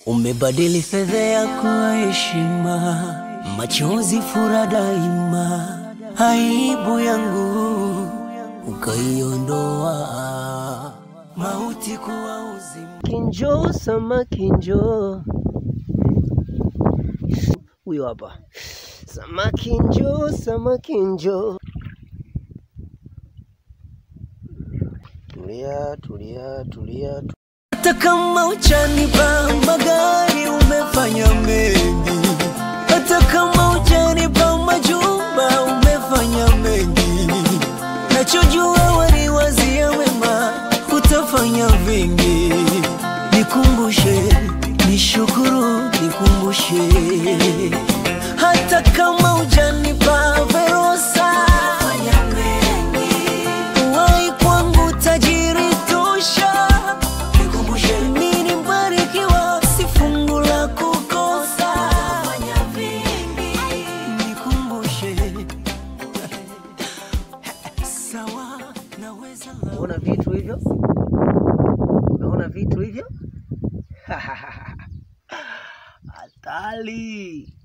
Umebadili fedheha kuwa heshima, machozi fura daima, aibu yangu ukaiondoa, mauti kuwa uzima. Kinjo samaki njoo, huyo hapa. Samaki njoo, samaki njoo. Tulia, tulia, tulia. tu- Hata kama uchanipa magari umefanya mengi, hata kama uchanipa majumba umefanya mengi, nachojua waliwazia wema, utafanya vingi. Nikumbushe, nishukuru, nikumbushe, hata kama uchanipa verosa Uwai kwangu tajiri tosha Nikumbushe nini mbarikiwa si fungu la kukosa Nikumbushe Sawa naweza la Unaona vitu hivyo? Unaona vitu hivyo? Hatari.